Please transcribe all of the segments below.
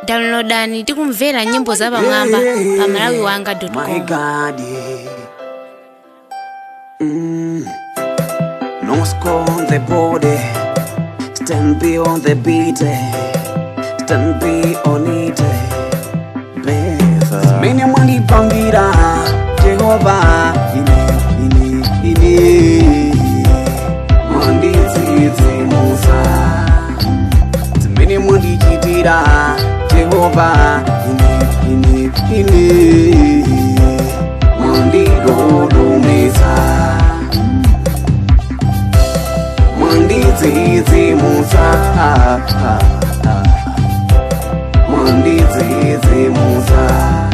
downloadani tikumvera nyimbo zapamwamba pa malawi wanga My com God, yeah. Mm. No score on the body, stand be on the beat, eh. stand be on it. eh. Beza. Mene mwandipangira Jehova ine ine ine mwandidzidzimusa zimene mundichitira Jehova ine ine ine mwandidodomesa mwandidzidzimusa mwandidzidzimusa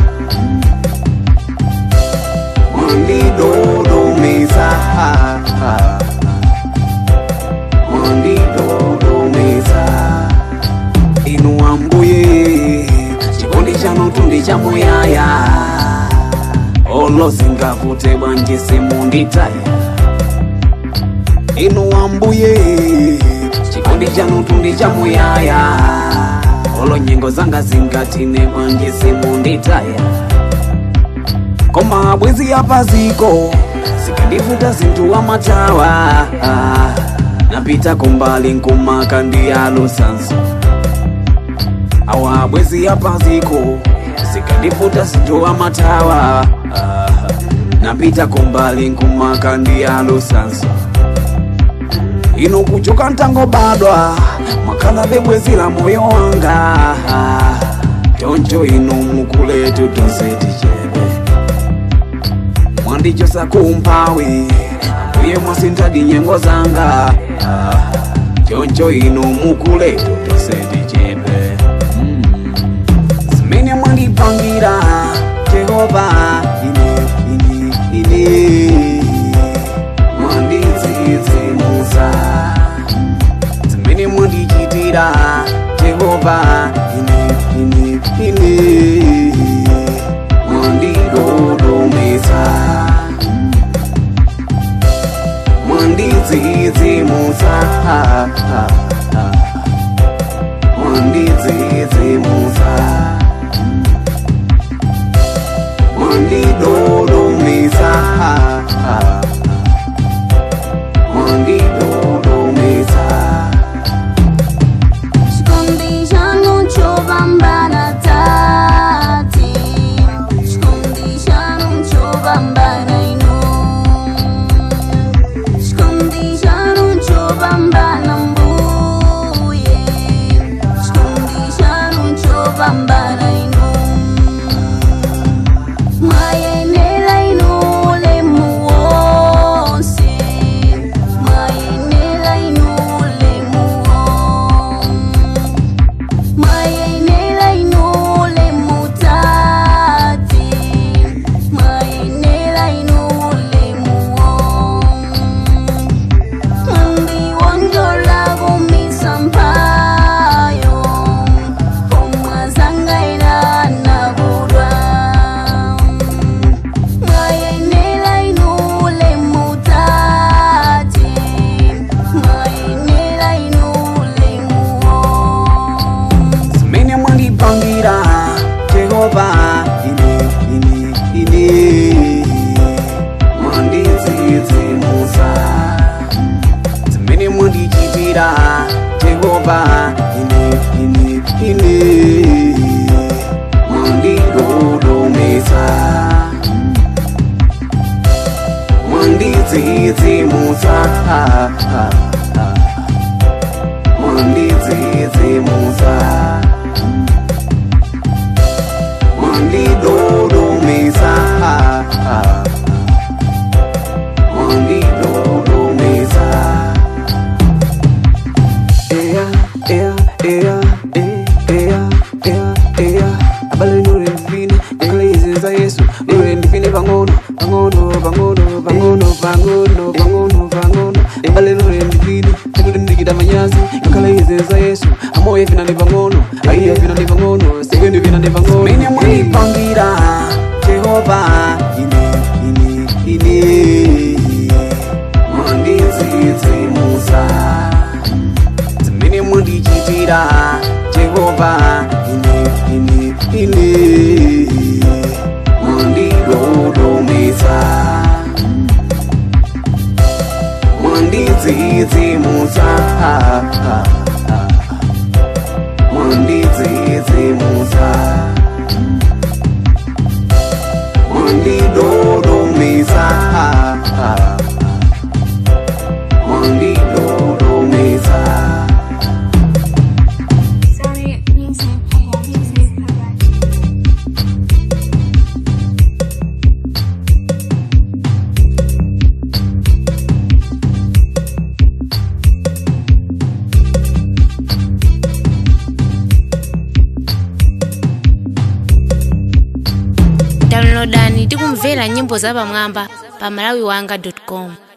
mwandidodomesa mwandidodomesa inu ambuye chikondi chanu tundi chamuyaya olozingavute bwanji simunditaya inu ambuye chikondi chanu tundi chamuyaya olo nyengo zanga zingatine bwanji simunditaya koma bwezi yapaziko zikandivuta zinthu wamatawa napita kumbali nkumaka ndi alusanso awa bwezi yapaziko zikandivuta zinthu wamatawa napita kumbali nkumaka ndi alusanso inu kuchoka ntangobadwa mwakhala bebwezi la moyo wanga choncho inu mukuletu tonse tichebe mwandichosa kumphawi ambuye mwasintadi nyengo zanga choncho inu mukuletu tonse tichebe Mm. zimene mwandipangira jehova ine ine ine mwandidzidzimusa zimene mundichitira jehova ine ine ine mwandidodomesa mwandidzidzimusa mwandidzidzimusa mwandidodomesa mwandidodomesa Escondi já não chova tati Escondi já não chova inu Escondi já não chova mbuye Escondi já não chova inu Mayenela inu lemu wonse Mayenela inu lemu Mayenela inule mutati Mayenela inule muo Mundi wonjola gumisa mpayo Omwazanga ila nabulwa Mayenela inule mutati Mayenela inule muo zimene mwandipangira jehova ine ine ine mwandidzidzimusa zimene mwandichitira jehova ine ine ine mwandidodomesa mwandidzidzimusa mwandidzidzimusa mwandidodomesa mwandidodomesa eya eya eya e- eya eya eya abale nure ndifine ekalezeza yesu nure ndifine pang'ono pang'ono pang'ono pang'ono pang'ono pang'ono pang'ono ebale nure ndifine ekuli ndikita manyazi ekalezeza yesu amoye fina ndi pang'ono aiya fina ndi pang'ono sekendi fina ndi pang'ono mene mwandipangira jehova ine ine ine mwandidzidzimusa zimene mundichitira jehova ine ine mundidodomesa mundidzidzimusa mundidzidzimusa mundidodomesa mundidodomesa Sorry, music, music, downloadani tikumvera nyimbo zapamwamba pa malawiwanga com